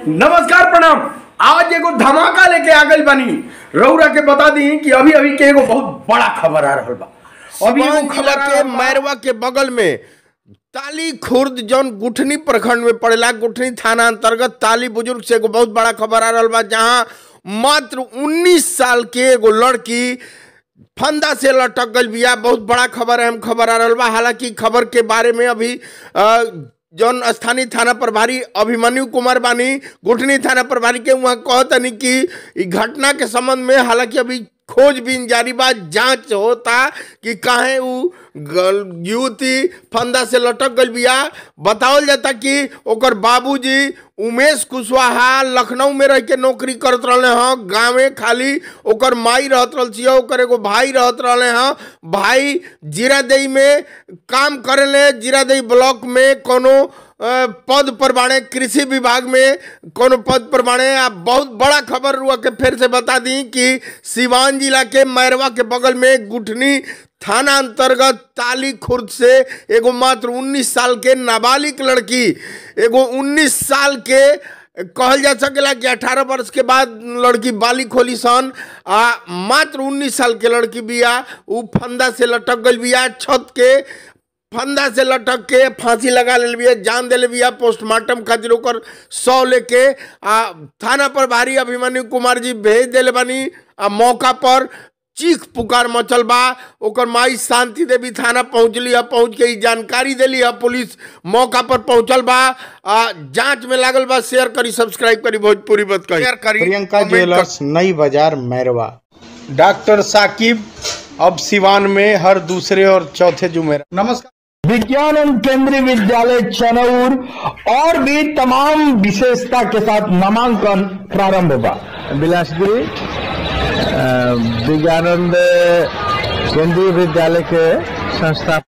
नमस्कार प्रणाम आज एगो धमाका लेके आ गई बनी रउरा के बता दी कि अभी अभी के एगो बहुत बड़ा खबर आ रहल बा अभी एगो सिवान खबर जिला आ के रहल बा। मैरवा के बगल में ताली खुर्द जौन गुठनी प्रखंड में पड़ेला गुठनी थाना अंतर्गत ताली बुजुर्ग से एगो बहुत बड़ा खबर आ रहल बा जहां मात्र 19 साल के एगो लड़की फंदा से लटक गई बिया बहुत बड़ा खबर अहम खबर आ रहल बा हालांकि खबर के बारे में अभी अ, जौन स्थानीय थाना प्रभारी अभिमन्यु कुमार बानी गुठनी थाना प्रभारी के वहाँ कहतनी कि इ घटना के संबंध में हालांकि अभी खोजबीन जारी बा जांच होता कि काहे उ गल- युवती फंदा से लटक गई बिया बतावल जाता कि ओकर बाबूजी उमेश कुशवाहा लखनऊ में रह के नौकरी करत रहले हैं गाँवे खाली ओकर माई रहत रहल छिए ओकर एगो भाई रहत रहले हैं भाई जीरादेई में काम करेले जीरादेई ब्लॉक में कोनो अ, पद पर बाणे कृषि विभाग में कोनो पद पर बाणे आ बहुत बड़ा खबर हुआ के फिर से बता दी कि सिवान जिला के मैरवा के बगल में गुठनी थाना अंतर्गत ताली खुर्द से एगो मात्र 19 साल के नाबालिग लड़की एगो 19 साल के कहल जा सकेला कि 18 वर्ष के बाद लड़की बालिक होली सन आ मात्र 19 साल के लड़की बिया उ फंदा से लटक गई बिया छत के फंदा से लटक के फांसी लगा ले बिया जान दे बिया पोस्टमार्टम खातिर ओकर सौ लेके आ थाना पर भारी अभिमन्यु कुमार जी भेज देले बानी आ मौका पर चीख पुकार मचल बा ओकर माई शांति देवी थाना पहुंचली है पहुंच के ई जानकारी देली है पुलिस मौका पर पहुंचल बा आ जांच में लागल बा शेयर करी सब्सक्राइब करी भोजपुरी बत करी शेयर करी प्रियंका कमेंट करी। ज्वेलर्स नई बाजार मैरवा डॉक्टर साकिब अब सिवान में हर दूसरे और चौथे जुमेरा नमस्कार विज्ञान केंद्रीय विद्यालय चनौर और भी तमाम विशेषता के साथ नामांकन प्रारंभ होगा बिलासपुरी अ, विज्ञानंद केंद्रीय विद्यालय के संस्था